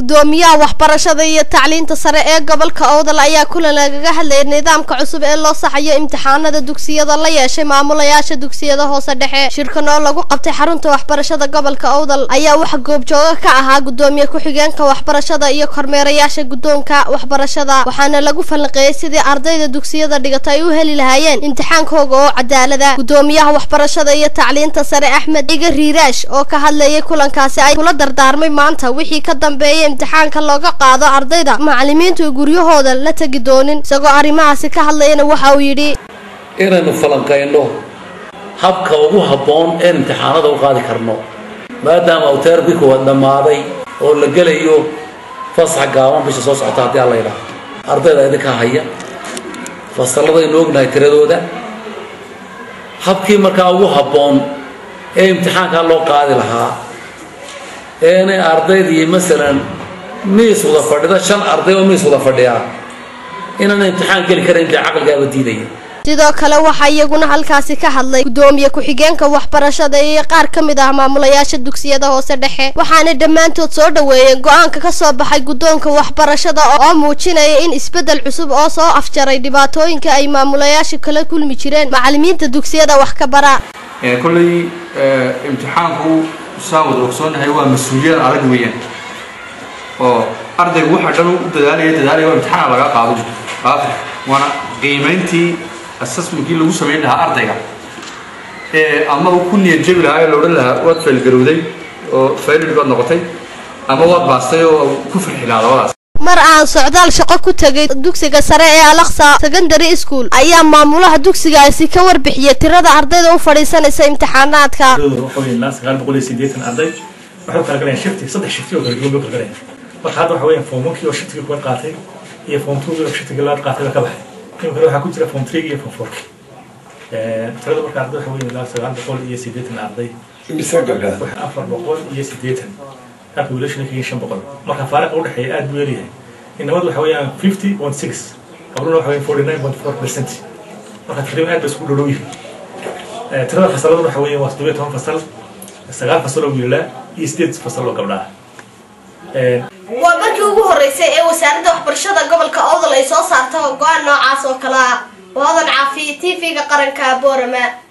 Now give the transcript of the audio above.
gudoomiyaha waxbarashada iyo tacliinta sare ee gobolka owdal ayaa kulan lagaga hadlayay nidaamka cusub ee loo saxayo imtixaanada dugsiyada la yeeshay maamulayaasha dugsiyada hoose dhexe shirkan oo lagu qabtay xarunta waxbarashada gobolka owdal ayaa waxa goobjooga ka ahaa gudoomiye ku-xigeenka waxbarashada iyo kormeerayaasha guddoonka waxbarashada waxaana lagu falanqeeyey sidii ardayda dugsiyada dhigata ay u heli lahaayeen imtixaankooga oo cadaalada gudoomiyaha waxbarashada iyo tacliinta sare axmed iga riiraash oo ka hadlayay kulankaasi ay kula dardaarmay maanta wixii ka dambeeyay imtixaanka looga qaado ardayda macalimiintu guryahooda la tegi doonin isagoo arrimahaasi ka hadlayana waxa uu yidhi inaynu falanqayno habka ugu habboon een imtixaanada u qaadi karno maadaama uu teerkii kuwaad dhammaaday oo la gelayo fasax gaaban bisha soo socota haddii alla yidhaah ardayda idinka haya fasalladaynu ognahay tiradooda habkii markaa ugu habboon ee imtixaankaa loo qaadi lahaa eenay ardaydii masalan miis wada fadhida shan arday oo miis wada fadhiya inaana imtixaan geli karayn dee caqligaaba diidaya sidoo kale waxaa iyaguna halkaasi ka hadlay gudoomiye ku-xigeenka waxbarashada iyo qaar ka mid ah maamulayaasha dugsiyada hoose dhexe waxaana dhammaantood soo dhoweeyeen go-aanka ka soo baxay guddoonka waxbarashada oo muujinaya in isbeddel cusub oo soo afjaray dhibaatooyinka ay maamulayaasha kala kulmi jireen macalimiinta dugsiyada wax ka bara kolley imtixaanku saan wada ogsoonahay waa mas-uuliyad adag weeyaan oo ardaygu waxa dhan u dadaalaya dadaalaya waa imtixaan laga qaado waana qiimayntii assessmentkii lagu samayn lahaa ardayga ee ama uu ku niyad jabi lahaa ee la odhan lahaa waad faylgarowday oo faylid baad noqotay ama waad baastay oo ku farxi lahaa labadaas mar aan socdaal shaqo ku tegay dugsiga sare ee alaksa secondary school ayaa maamulaha dugsigaasi ka warbixiyay tirada ardayda u fadhiisanaysa imtixaanaadka sagaal boqol iyo sideetan arday waxay u kala galayaan shifti saddex shifti oo kala duwan bay u kala galayaan marka hadda waxa weeyaan form onkii oo shiftigii kuwa qaatay iyo form twogii oo shiftigii labaad qaatay baa ka baxay imikana waxaa ku jira form three iyo form fourki tirada marka arday waxa weeye ilaa sagaal boqol iyo sideetan arday afar boqol iyo sideetan halka wiilashana kaga shan boqol marka faariqa udhexeeya aad buu yaryahay inamadu waxa weeyaan fifty point six qabluna waxa weeyaan forty nine point four percent marka taqriiban aad bay isku dhodhow yihiin tirada fasaladu waxa weeyaan waa toddoba iyo toban fasal sagaal fasal oo wiilaa iyo sideed fasal oo gabdhaha waa markii ugu horeysay ee wasaaradda waxbarashada gobolka owdal ay soo saarto go-aan noocaas oo kale ah waadan caafiya t v-ga qaranka boorama